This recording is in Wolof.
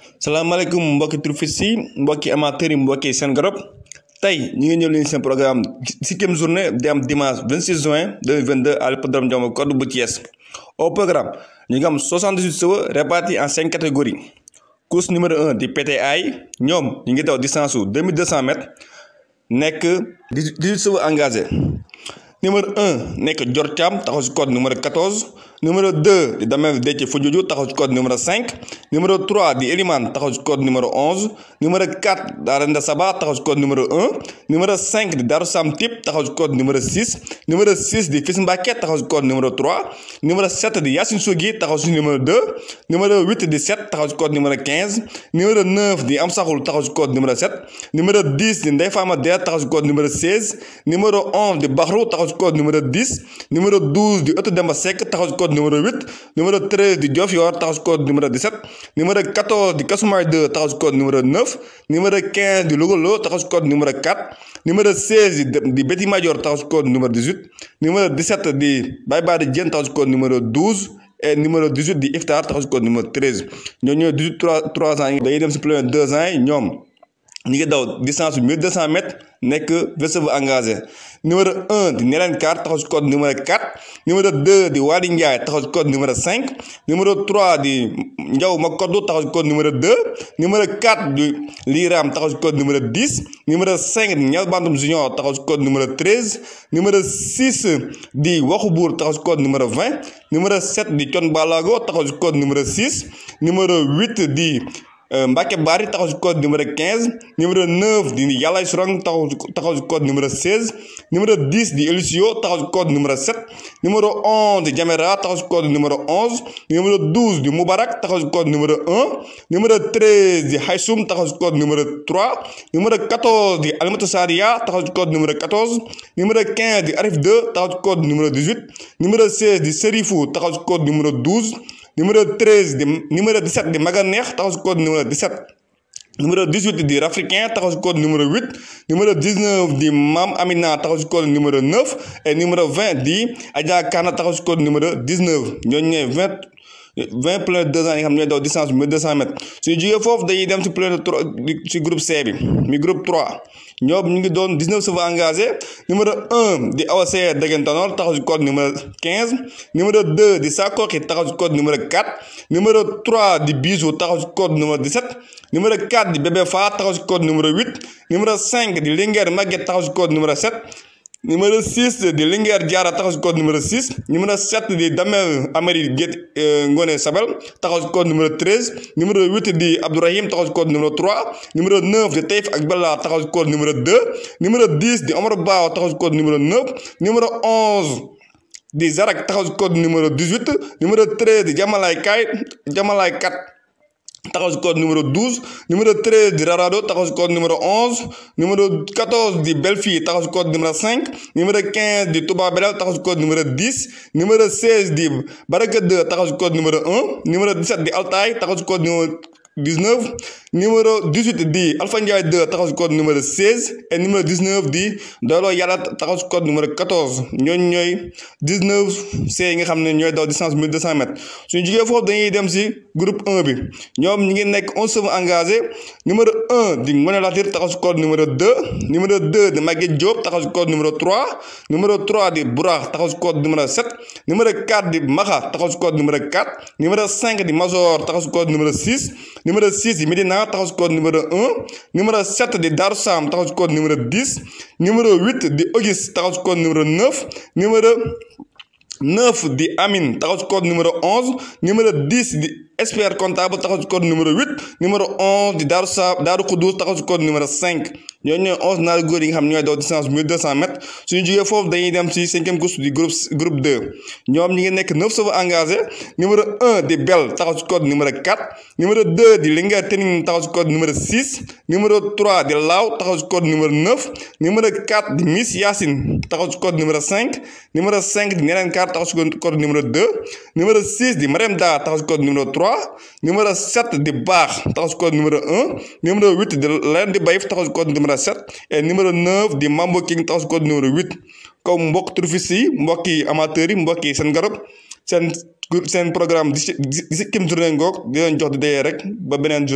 salaamaaleykum mbokki turfis yi mbokki amateurs yi mbokki seen garab tey ñu ngi ñëw leen seen programme sixième journée di am dimanche 26 juin 2022 à l'hippodrome Ndiamé Codou bu Thiès au programme ñu ngi am 78 chevaux répartis en cinq catégories course numéro 1 di PTA yi ñoom ñu ngi daw distance su 2200 mètres nekk 18 chevaux engagés numéro 1 nekk Dior Thiam taxaw si code numéro 14 numéro 2 di Damel Déthié Foundioudiou taxaw si code numéro 5 numéro 3 di Elimane taxaw si code numéro 11 numéro 4 di Arenda Saba taxaw si code numéro 1 numéro 5 di Darou Sam Tip taxaw si code numéro 6 numéro 6 di Fils Mbacké taxaw si code numéro 3 numéro 7 di Yacine Sougui taxaw si numéro 2 numéro 8 di 7 taxaw si code numéro 15 numéro 9 di Am Saxul taxaw si code numéro 7 numéro 10 di Ndeye Fama Der taxaw si code numéro 16 numéro 11 di Baxru taxaw si code numéro 10 numéro 12 di Ëttu Demba Seck taxaw si code numéro 8 numéro 13 di Diofior taxaw si code numéro 17 numéro 14 di Kasumay 2 taxaw si code numéro 9 numéro 15 di Logolo taxaw si code numéro 4 numéro 16 di di Betty Major taxaw si code numéro 18 numéro 17 di Baye Badi Diène taxaw si code numéro 12 et numéro 18 di Iftar taxaw si code numéro 13 ñoo ñooy 18 3 3 ans yi dañuy dem si premier 2 ans yi ñoom ñu ngi daw distance bi 1200 mètres nekk vingt engagé numéro 1 di Nelen Kar taxaw si code numéro 4 numéro 2 di Wadi Ndiaye taxaw si code numéro 5 numéro 3 di Ndiaw Makodou taxaw si code numéro 2 numéro 4 di Liram taxaw si code numéro 10 numéro 5 di Nial Bandoum Junior taxaw si code numéro 13 numéro 6 di Waxu Buur taxaw si code numéro 20 numéro 7 di Thion Balago taxaw si code numéro 6 numéro 8 di Mbacke Bari taxaw si code numéro 15 numéro 9 di Yàllaay Surang taxaw taxaw si code numéro 16 numéro 10 di Elusio taxaw si code numéro 7 numéro 11 di Jamera taxaw si code numéro 11 numéro 12 di Moubarak taxaw si code numéro 1 numéro 13 di Haysoum taxaw si code numéro 3 numéro 14 di Alimatu Saria taxaw si code numéro 14 numéro 15 di Arif 2 taxaw si code numéro 18 numéro 16 di Serifou taxaw si code numéro 12 numéro 13 di numéro 17 di Maganeex taxaw si code numéro 17 numéro 18 di Rafricain taxaw si code numéro 8 numéro 19 di Mam Amina taxaw si code numéro 9 et numéro 20 di Adja Kana taxaw si code numéro 19 ñooñu ñooy 20 20 plein deux ans yi nga xam ne ñooy daw distance bi 1200 mètres suñu jógee foofu dañuy dem si plein si groupe C bi mi groupe 3 ñoom ñu ngi doon 19 chevaux engagés numéro 1 di AOC Degentanor taxaw si code numéro 15 numéro 2 di Sakoki taxaw si code numéro 4 numéro 3 di Bisou taxaw si code numéro 17 numéro 4 di Bébé Fa taxaw si code numéro 8 numéro 5 di Linguère Maguette taxaw si code numéro 7 numéro 6 di Linguère Diarra taxaw si code numéro 6 numéro 7 di Damel Amari Guét Ngone Sabel taxaw si code numéro 13 numéro 8 di Abdourahim taxaw si code numéro 3 numéro 9 di Taïf ak Bella taxaw si code numéro 2 numéro 10 di Omar Bao taxaw si code numéro 9 numéro 11 di Zarak taxaw si code numéro 18 numéro 13 di Jamalay Kay Jamalay 4 taxaw si code numéro 12 numéro 13 di Rarado taxaw si code numéro 11 numéro 14 di Belfi taxaw si code numéro 5 numéro 15 di Touba Belal taxaw si code numéro 10 numéro 16 di Baraka 2 taxaw si code numéro 1 numéro 17 di Altaay taxaw si code numéro 19 numéro 18 di Alpha Ndiaye 2 taxaw si code numéro 16 et numéro 19 di Doolo Yàlla taxaw si code numéro 14 ñooñu ñooy 19 C yi nga xam ne ñooy daw distance 1200 mètres suñu jugee foofu dañuy dem si groupe 1 bi ñoom ñi ngi nekk 11 chevaux engagés numéro 1 di Ngone Latir taxaw si code numéro 2 numéro 2 di Maguette Diop taxaw si code numéro 3 numéro 3 di Bourax taxaw si code numéro 7 numéro 4 di Maxa taxaw si code numéro 4 numéro 5 di Mazor taxaw si code numéro 6 numéro 6 di Medina taxaw si code numéro 1 numéro 7 di Darou Sam taxaw si code numéro 10 numéro 8 di Auguste taxaw si code numéro 9 numéro 9 di Amine taxaw si code numéro 11 numéro 10 di expert comptable taxaw si code numéro 8 numéro 11 di Darou Sa Darou Khoudous taxaw si code numéro 5 ñooñu ñooy 11 naari góor yi nga xam ñooy daw distance 1200 mètres suñu jógee foofu dañuy dem si cinquième course du groupe groupe 2 ñoom ñi ngi nekk 9 chevaux engagés numéro 1 di Bel taxaw si code numéro 4 numéro 2 di Linguère Tening taxaw si code numéro 6 numéro 3 di Law taxaw si code numéro 9 numéro 4 di Miss Yacine taxaw si code numéro 5 numéro 5 di Nelen Kar taxaw si code numéro 2 numéro 6 di Marème Da taxaw si code numéro 3 numéro 7 di Baax taxaw si code numéro 1 numéro 8 di Len di Bayif taxaw si code numéro 7 et numéro 9 di Mambo King taxaw si code numéro 8 comme mbokk turfis yi mbokki amateurs yi mbokki seen garab seen seen programme di si di si kim journée ngoog di leen jox di dayee rek ba beneen journée